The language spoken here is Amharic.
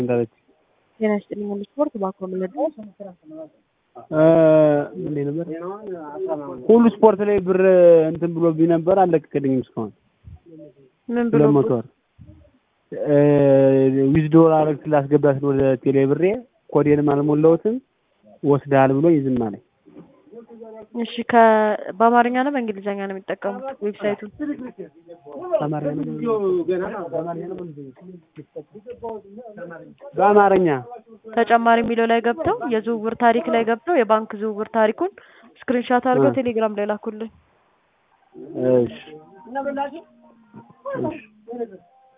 ዳለች ጤና ይስጥልኝ ሁሉ ስፖርት እባክዎ ምንድን ነው? እንዴት ነበር? ሁሉ ስፖርት ላይ ብር እንትን ብሎብኝ ነበር አልለቀቀልኝም እስካሁን ምን ብሎ ሁለት መቶ ወር ዊዝዶር አረግ ስላስገባት ወደ ቴሌ ብሬ ኮዴንም አልሞላሁትም ወስደሃል ብሎ ዝም አለኝ። እሺ ከ በአማርኛ ነው በእንግሊዝኛ ነው የሚጠቀሙት ዌብሳይቱን? በአማርኛ ተጨማሪ የሚለው ላይ ገብተው የዝውውር ታሪክ ላይ ገብተው የባንክ ዝውውር ታሪኩን ስክሪንሻት አድርገው ቴሌግራም ላይ ላኩልኝ። እሺ እሺ